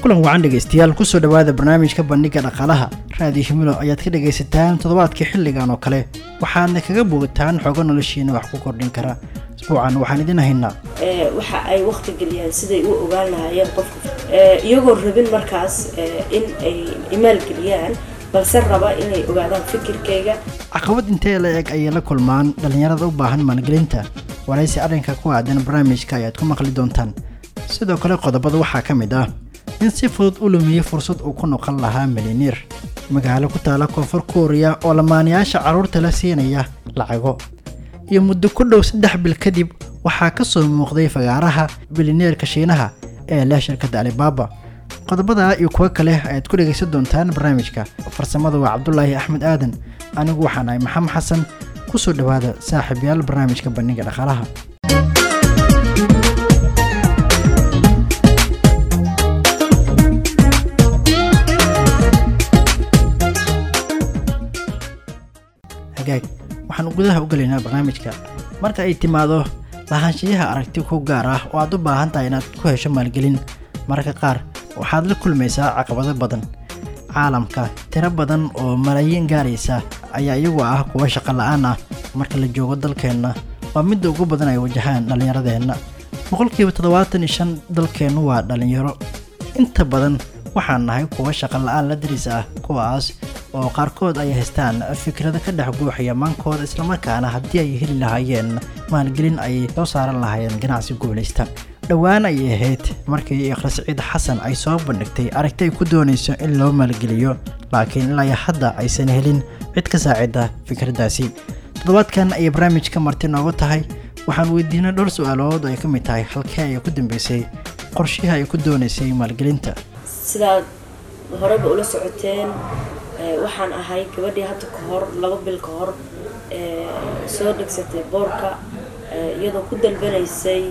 kulan wacan dhegaystayaal kusoo dhowaada barnaamijka bandhiga dhaqaalaha raadiyo himilo ayaad ka dhagaysataan toddobaadkii xilligan oo kale waxaadna kaga bogataan xoogo noloshiina wax ku kordhin kara isbuucan waxaan idin haynaa waxa ay waqti geliyaan siday u ogaan lahaayeen qofka iyagoo rabin markaas in ay imaalgeliyaan balse raba inay ogaadaan fikirkayga caqabad intee la eg ayay la kulmaan dhallinyarada u baahan maalgelinta waraysi arrinka ku aadan barnaamijka ayaad ku maqli doontaan sidoo kale qodobada waxaa ka mid ah in si fudud u lumiyey fursad uu ku noqon lahaa miliniir magaalo ku taala koonfur kuuriya oo lamaanayaasha carruurta la siinaya lacago iyo muddo ku dhow saddex bil kadib waxaa ka soo muuqday fagaaraha bilineerka shiinaha ee leh shirkadda alibaaba qodobada iyo kuwo kale ayaad ku dhegaysan doontaan barnaamijka farsamada waa cabdulaahi axmed aadan anigu waxaan ahay maxamed xasan kusoo dhowaada saaxiibyaal barnaamijka bandhiga dhaqaalaha hagaag waxaan gudaha u gelaynaa barnaamijka marka ay timaado lahaanshiyaha aragti ku gaar ah oo aad u baahan tahay inaad ku hesho maalgelin mararka qaar waxaad la kulmaysaa caqabado badan caalamka tiro badan oo malaayiin gaaraysa ayaa iyagu ah kuwa shaqo la-aan ah marka la joogo dalkeenna waa midda ugu badan ay wajahaan dhallinyaradeenna boqolkiiba toddobaatan iyo shan dalkeennu waa dhallinyaro inta badan waxaan nahay kuwa shaqo la-aan la daris ah kuwaas oo qaarkood ay haystaan fikrado ka dhex guuxaya maankooda islamarkaana haddii ay heli lahaayeen maalgelin ay soo saaran lahaayeen ganacsi guulaysta dhowaan ayay ahayd markii ikhlas ciid xasan ay soo bandhigtay aragti ay ku doonayso in loo maalgeliyo laakiin ilaa hadda aysan helin cid ka saacida fikraddaasi toddobaadkan ayay barnaamijka marti noogu tahay waxaan weydiinay dhowr su-aalood oo ay ka mid tahay halkee ay ku dambeysay qorshihii ay ku doonaysay maalgelinta sidaad horeba ula socoteen waxaan ahay gabadhii hadda ka hor laba bil ka hor soo dhegsatay boorka iyadoo ku dalbanaysay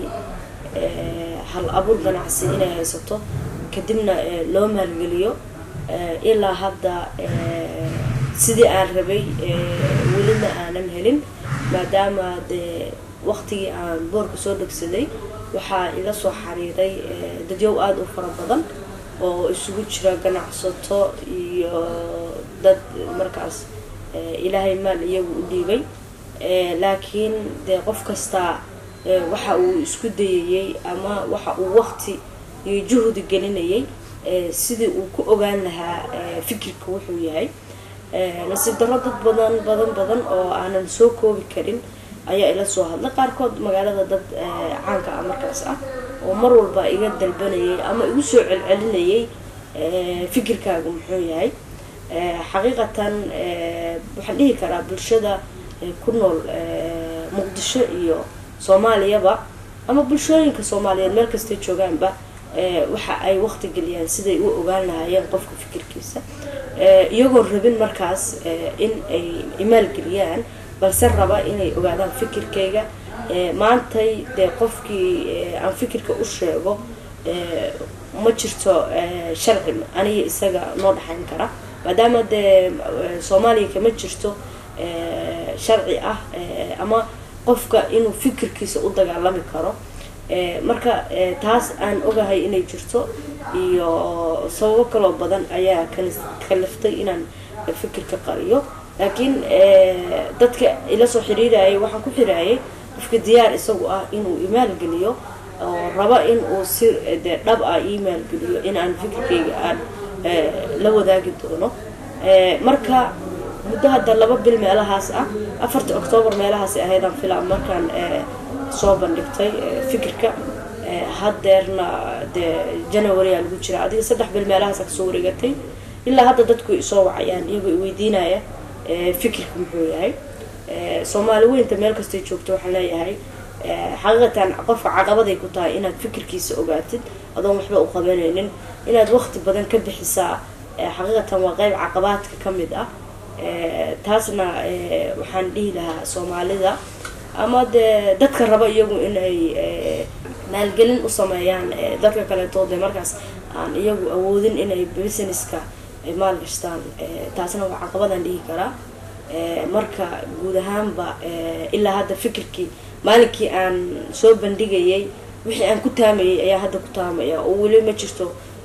hal abuur ganacsi inay haysato kadibna loo maalgeliyo ilaa hadda sidii aan rabay welina aanan helin maadaama dee waqtigii aan boorka soo dhegsaday waxaa ila soo xariiray dadyow aada u fara badan oo isugu jira ganacsato iyo dad markaas ilaahay maal iyagu u dhiibay laakiin dee qof kastaa waxa uu isku dayayey ama waxa uu waqti iyo juhdi gelinayay sidii uu ku ogaan lahaa fikirka wuxuu yahay nasiib darro dad badan badan badan oo aanan soo koobi karin ayaa ila soo hadlay qaarkood magaalada dad caanka ah markaas ah oo mar walba iga dalbanayay ama igu soo celcelinayay fikirkaagu muxuu yahay xaqiiqatan waxaan dhihi karaa bulshada ku nool muqdisho iyo soomaaliyaba ama bulshooyinka soomaaliyeed meel kastay joogaanba waxa ay waqti geliyaan siday u ogaan lahaayeen qofka fikirkiisa iyagoo rabin markaas in ay imaalgeliyaan balse raba inay ogaadaan fikirkayga maantay dee qofkii aan fikirka u sheego ma jirto sharci aniga isaga noo dhexayn kara maadaama dee soomaaliya kama jirto sharci ah ama qofka inuu fikirkiisa u dagaalami karo marka taas aan ogahay inay jirto iyo sababo kaloo badan ayaa kaliftay inaan fikirka qariyo laakiin dadka ila soo xiriirayay waxaan ku xiraayay qofka diyaar isagu ah inuu imaalgeliyo oo raba in uu si dee dhab ah imaalgeliyo in aan fikirkayga aan la wadaagi doono marka muddo hadda laba bil meelahaas ah afarta octoobar meelahaas ahaydaan filaa markaan soo bandhigtay fikirka haddeerna dee january aa lagu jira adiga saddex bil meelahaasa kasoo wareegatay ilaa hadda dadku isoo wacayaan iyagoo iweydiinaya fikirka muxuu yahay soomaali weynta meel kastay joogto waxaan leeyahay xaqiiqatan qofka caqabaday ku tahay inaad fikirkiisa ogaatid adoon waxba u qabanaynin inaad waqti badan ka bixisaa xaqiiqatan waa qeyb caqabaadka ka mid ah taasna waxaan dhihi lahaa soomaalida ama dee dadka raba iyagu inay maalgelin u sameeyaan dadka kaleetood dee markaas aan iyagu awoodin inay businesska maal gashtaan taasna waa caqabadaan dhihi karaa marka guud ahaanba ilaa hadda fikirkii maalinkii aan soo bandhigayay wixii aan ku taamayay ayaa hadda ku taamaya oo weli ma jirto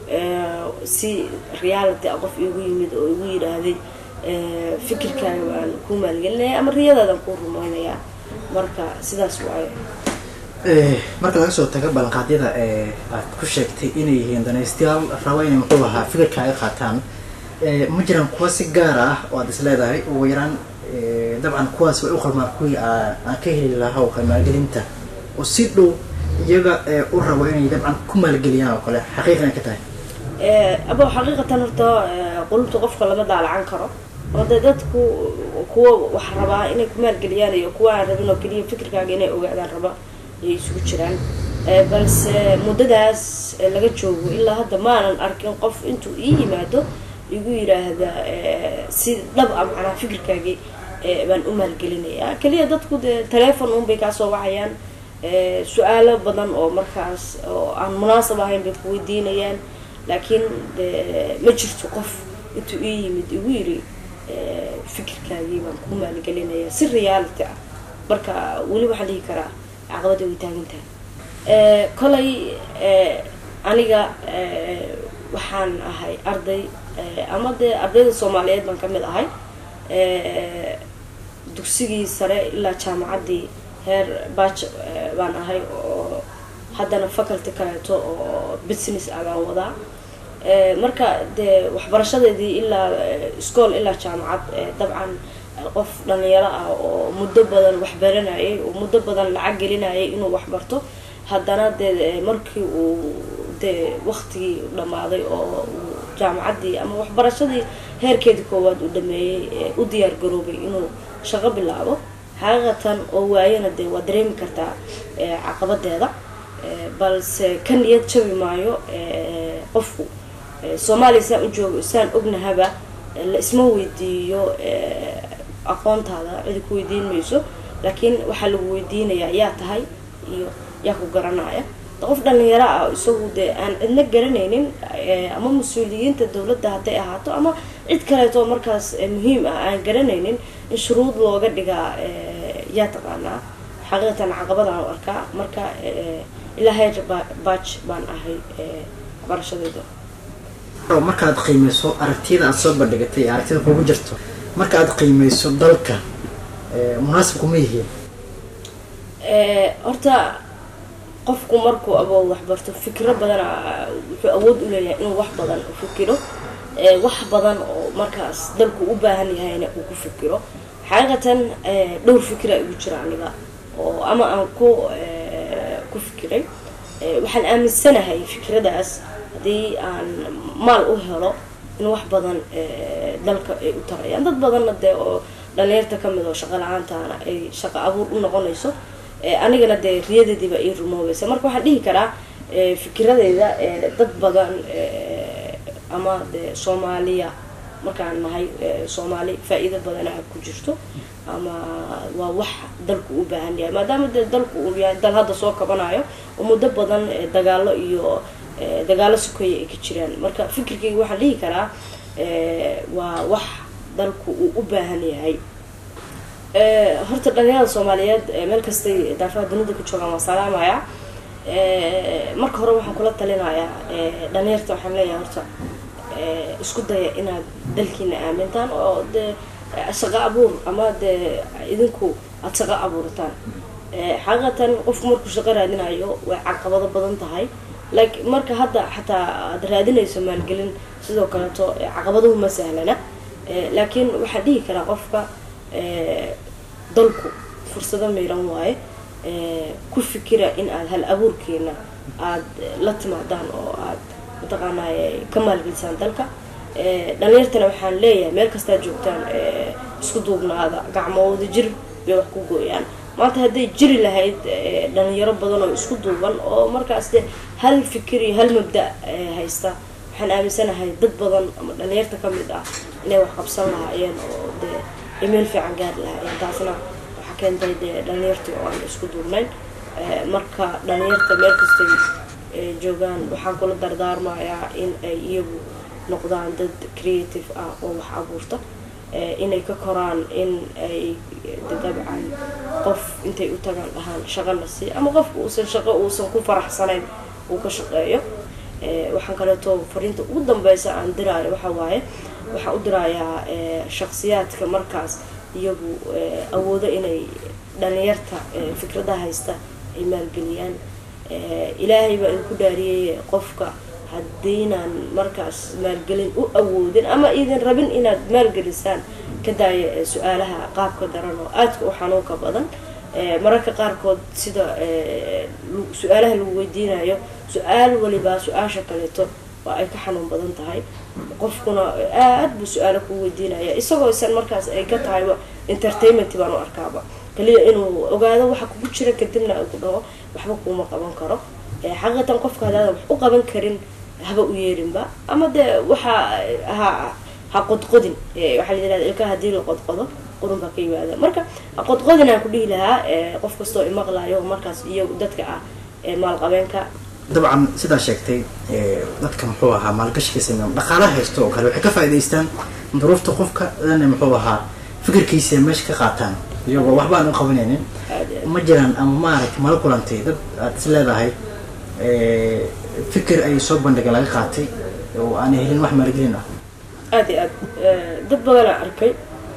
si reality a qof igu yimid oo igu yidhaahday fikirkaaga waan ku maalgelinaya ama riyadaadan kuu rumaynayaa marka sidaas waayo marka laga soo tago ballanqaadyada aad ku sheegtay inay yihiin danaystayaal raba inay muxuu ahaa fikirkaaga qaataan ma jiraan kuwa si gaar ah oo aad is leedahay ugu yaraan dabcan kuwaas way u qalmaan kuwii aan ka heli lahaa oo kale maalgelinta oo si dhow iyaga u rabo inay dabcan ku maalgeliyaan oo kale xaqiiqan ka tahay abo xaqiiqatan horta qulubta qofka lama daalacan karo oo dee dadku kuwa wax rabaa inay ku maalgeliyaan iyo kuwa aan rabin oo keliya fikirkaaga inay ogaadaan raba ayay isugu jiraan balse muddadaas laga joogo ilaa hadda maanan arkin qof intuu ii yimaado igu yiraahda si dhab a macnaa fikirkaagii baan u maalgelinayaa keliya dadku dee telefon un bay kaasoo wacayaan su-aalo badan oo markaas oo aan munaasab ahayn bay ku weydiinayaan laakiin de ma jirto qof intuu ii yimid igu yiri fikirkaagii baan ku maalgelinayaa si reality ah marka weli waxaan dhihi karaa caqabada way taagan tahay kolay aniga waxaan ahay arday ama dee ardayda soomaaliyeed baan kamid ahay dugsigii sare ilaa jaamacaddii heer bach baan ahay oo haddana faculty kaleeto oo business ah baan wadaa marka dee waxbarashadeedii ilaa school ilaa jaamacad dabcan qof dhalinyaro ah oo muddo badan waxbaranayay oo muddo badan lacag gelinayay inuu waxbarto haddana dee markii uu dee waktigii dhammaaday oo jaamacaddii ama waxbarashadii heerkeedii koowaad uu dhameeyey u diyaar garoobay inuu shaqo bilaabo xaqiiqatan oo waayana dee waa dareemi kartaa caqabadeeda balse ka niyad jabi maayo qofku soomaaliya saan u joogo saan ognahaba la isma weydiiyo aqoontaada cidi ku weydiin mayso laakiin waxaa lagu weydiinayaa yaa tahay iyo yaa ku garanaya qof dhalinyaro ah isagu dee aan cidna garanaynin ama mas-uuliyiinta dowladda hadday ahaato ama cid kaleeto markaas muhiim ah aan garanaynin in shuruud looga dhigaa yaa taqaanaa xaqiiqatan caqabadaan u arkaa marka ilaa heer baj baan ahay waxbarashadeyda markaad qiimeyso aragtiyada aada soo bandhigatay ee aragtida kugu jirto marka aad qiimeyso dalka munaasibku ma yihiin horta qofku markuu abood waxbarto fikro badan wuxuu awood u leeyahay inuu wax badan u fikiro wax badan oo markaas dalku u baahan yahayna uu ku fikiro xaqiiqatan dhowr fikra igu jira aniga oo ama aan ku ku fikiray waxaan aaminsanahay fikradaas haddii aan maal u helo in wax badan dalka ay u tarayaan dad badanna dee oo dhalinyarta kamid oo shaqo la-aantaana ay shaqo abuur u noqonayso anigana dee riyadeediiba ii rumoobaysa marka waxaan dhihi karaa fikiradeyda dad badan ama dee soomaaliya markaan nahay soomaali faa-iido badanaa ku jirto ama waa wax dalku u baahan yahay maadaama dee dalku uu yahay dal hadda soo kabanayo oo muddo badan dagaalo iyo dagaalo sokeeya ay ka jiraan marka fikirkayga waxaan dhihi karaa waa wax dalku uu u baahan yahay horta dhalinyarada soomaaliyeed meel kastay daafaha dunida ku joogaan waa salaamaya marka hore waxaan kula talinayaa dhalinyarta waxaan leeyahay horta isku daya inaad dalkiina aamintaan oo dee shaqo abuur ama dee idinku aada shaqo abuurataan xaqiiqatan qofku markuu shaqo raadinayo way caqabado badan tahay like marka hadda xataa aada raadinayso maalgelin sidoo kaleeto caqabaduhu ma sahlana laakiin waxaan dhihi karaa qofka dalku fursado miiran waaye ku fikira in aada hal abuurkeena aada la timaadaan oo aad mataqaanay ka maalgelisaan dalka dhalinyartana waxaan leeyahay meel kastaad joogtaan isku duubnaada gacmooda jir bay wax ku gooyaan maanta hadday jiri lahayd dhalinyaro badan oo isku duuban oo markaas de hal fikir iyo hal mabda haysta waxaan aaminsanahay dad badan ama dhalinyarta kamid ah inay wax qabsan lahaayeen oo dee imeel fiican gaari lahaayeen taasna waxaa keentay dee dhalinyartii oo aan isku duubnayn marka dhalinyarta meel kastay joogaan waxaan kula dardaarmayaa in ay iyagu noqdaan dad creative ah oo wax abuurta inay ka koraan in ay dabcan qof intay u tagaan dhahaan shaqo la sii ama qofka uusan shaqo uusan ku faraxsanayn uu ka shaqeeyo waxaan kaleeto fariinta ugu dambeysa aan diraayo waxa waaye waxaan u dirayaa shaksiyaadka markaas iyagu awoodo inay dhalinyarta fikradaha haysta ay maalgeliyaan ilaahay baa idinku dhaariyay qofka haddiinaan markaas maalgelin u awoodin ama idin rabin inaad maalgelisaan ka daaya su-aalaha qaabka daran oo aadka u xanuunka badan mararka qaarkood sida su-aalaha lagu weydiinayo su-aal walibaa su-aasha kaleeto waa ay ka xanuun badan tahay qofkuna aad buu su-aalo kuu weydiinaya isagoo isan markaas ay ka tahayba entertainment baan u arkaaba kaliya inuu ogaado waxa kugu jira kadibna ay ku dhaho waxba kuuma qaban karo xaqiiqatan qofka hadaada wax u qaban karin haba u yeerinba ama dee waxa ha ha qodqodin waxaa la yirahda ilkaha hadii la qodqodo qurun baa ka yimaada marka ha qodqodin aan ku dhihi lahaa qof kastoo imaqlayo markaas iyagu dadka ah maalqabeenka dabcan sidaa sheegtay dadka muxuu ahaa maalgashiga sameeya dhaqaalaha haysto oo kale waxay ka faa'idaystaan duruufta qofka dana muxuu ahaa fikirkiisa meesha ka qaataan iyagoo waxba aan u qabanaynin ma jiraan ama maaragtay mala kulantay dad aad is leedahay fikir ay soo bandhiga laga qaatay oo aanay helin wax maalgelin ah aada iyo aad dad badanaa arkay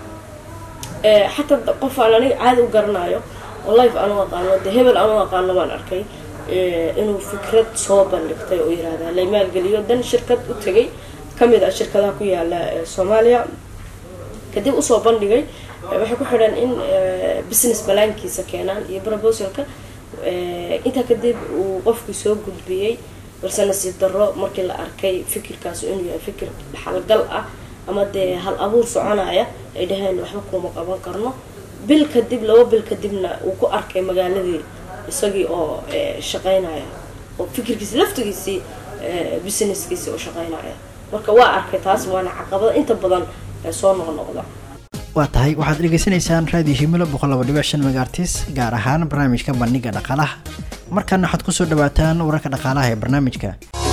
xataa qof aan aniga caadi u garanayo oo life aan u aqaano dee hebel aan u aqaano baan arkay inuu fikrad soo bandhigtay oo yirahda lay maalgeliyo dan shirkad u tegay kamid ah shirkadaha ku yaala soomaaliya kadib usoo bandhigay waxay ku xidhan in business balaankiisa keenaan iyo proposalka intaa kadib uu qofkii soo gudbiyey balse nasiib darro markii la arkay fikirkaas inuu yahay fikir dhaxalgal ah ama dee hal abuur soconaya ay dhaheen waxba kuuma qaban karno bil kadib laba bil kadibna uu ku arkay magaaladii isagii oo shaqaynaya oo fikirkiisi laftigiisii businesskiisi oo shaqaynaya marka waa arkay taas waana caqabada inta badan soo noqnoqda waa tahay waxaad dhegeysanaysaan raadiyo himilo boqol laba dhibic shan megaartis gaar ahaan barnaamijka bandhiga dhaqaalaha markaana waxaad kusoo dhawaataan wararka dhaqaalaha ee barnaamijka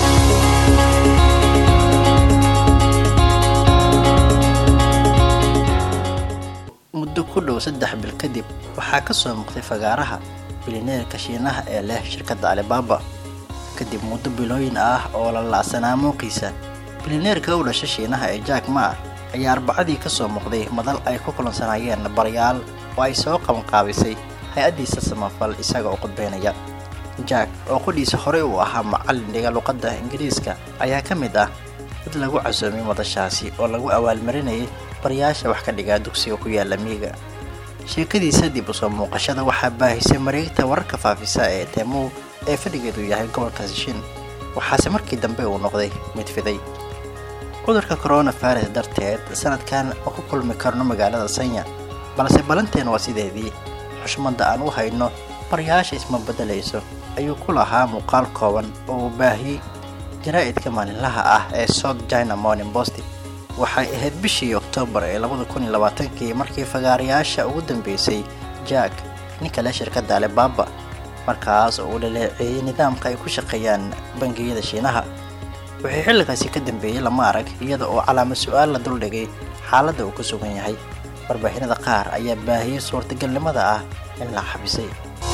muddo ku dhow saddex bil kadib waxaa ka soo muuqday fagaaraha bilineerka shiinaha ee leh shirkadda alibaba kadib muddo bilooyin ah oo la la'sanaa muuqiisa bilineerka u dhasha shiinaha ee jack maar ayaa arbacadii ka soo muuqday madal ay ku kulansanaayeen baryaal oo ay soo qabanqaabisay hay-addiisa samafal isaga oo qudbeynaya jack oo qudhiisa horey uu ahaa macallin dhiga luqadda ingiriiska ayaa ka mid ah dad lagu casuumay madashaasi oo lagu abaalmarinayay baryaasha wax ka dhigaa dugsiga ku yaala miiga sheekadiisa dib u soo muuqashada waxaa baahisay mareegta wararka faafisa ee teemow ee fadhigeedu yahay gobolka sishin waxaase markii dambe uu noqday mid fiday cudurka coronavirus darteed sanadkan ma ku kulmi karno magaalada sanya balse balanteen waa sideedii xushmadda aan u hayno baryaasha isma beddelayso ayuu ku lahaa muuqaal kooban oo uu baahiyey jaraa'idka maalinlaha ah ee south china morning post waxay ahayd bishii oktoobar ee labada kun iyo labaatankii markii fagaarayaasha ugu dambeysay jack ninka leh shirkadda alibaba markaas oo uu dhaleeceeyey nidaamka ay ku shaqeeyaan bangiyada shiinaha wixii xilligaasi ka dambeeyey lama arag iyada oo calaamad su-aal la duldhigay xaaladda uu ku sugan yahay warbaahinada qaar ayaa baahiyey suurtagalnimada ah in la xabisay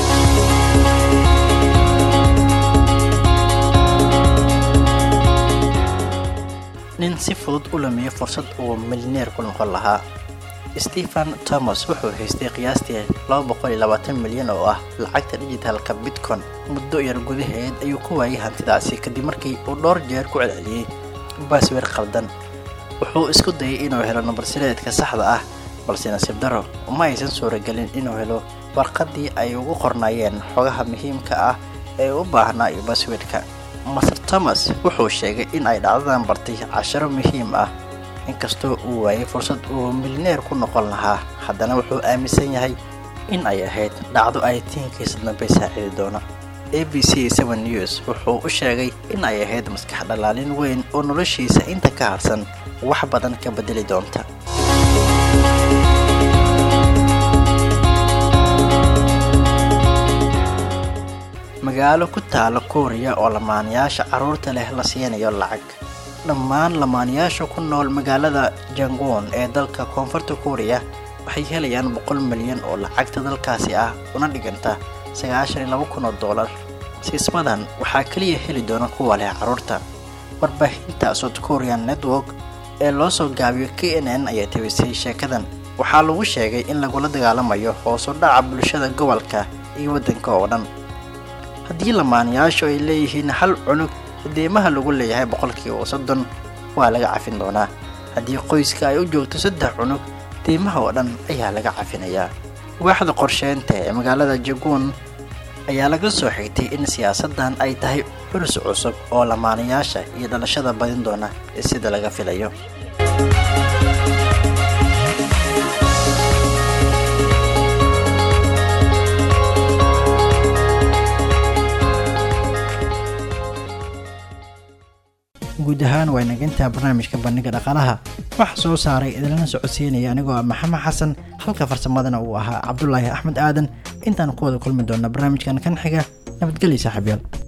nin si fudud u lumiyay fursad uu milneer ku noqon lahaa stephen thomas wuxuu haystay qiyaastii milyan oo ah lacagta dhijitaalka bitcon muddo yar gudaheed ayuu ku waayay hantidaasi kadib markii uu dhowr jeer ku celceliyey baaswer khaldan wuxuu isku dayay inuu helo nambarsireedka saxda ah balse nasiib daro uma aysan suuragelin inuu helo warqaddii ay ugu qornaayeen xogaha muhiimka ah ee u baahnaa iyo baaswedka master thomas wuxuu sheegay in ay dhacdadan bartay casharo muhiim ah inkastoo uu waayay fursad uu milneer ku noqon lahaa haddana wuxuu aaminsan yahay in ay ahayd dhacdo ay tiinkiisa dambe saacidi doona a b c news wuxuu u sheegay in ay ahayd maskax dhalaalin weyn oo noloshiisa inta ka harsan wax badan ka bedeli doonta magaalo ku taala kuuriya oo lamaanayaasha carruurta leh la siinayo lacag dhammaan lamaanayaasha ku nool magaalada jangoon ee dalka koonfurta kuuriya waxay helayaan boqol milyan oo lacagta dalkaasi ah una dhiganta sagaashan iyo laba kun oo doolar siismadan waxaa keliya heli doona kuwa leh carruurta warbaahinta south korean network ee loo soo gaabiyo k n n ayaa tabisay sheekadan waxaa lagu sheegay in lagula dagaalamayo hoos u dhaca bulshada gobolka iyo waddanka oo dhan haddii lamaanayaashu ay leeyihiin hal cunug deemaha lagu leeyahay boqolkiiba soddon waa laga cafin doonaa haddii qoyska ay u joogto saddex cunug deemaha oo dhan ayaa laga cafinayaa waaxda qorsheynta ee magaalada jaguun ayaa laga soo xigtay in siyaasaddan ay tahay curus cusub oo lamaanayaasha iyo dhalashada badin doona sida laga filayo guud ahaan waa inagintaa barnaamijka bandhiga dhaqaalaha waxa soo saaray idinlana socodsiinaya anigoo ah maxamed xasan halka farsamadana uu ahaa cabdulaahi axmed aadan intaan ku wada kulmi doona barnaamijkan kan xiga nabadgelya saaxiibyaal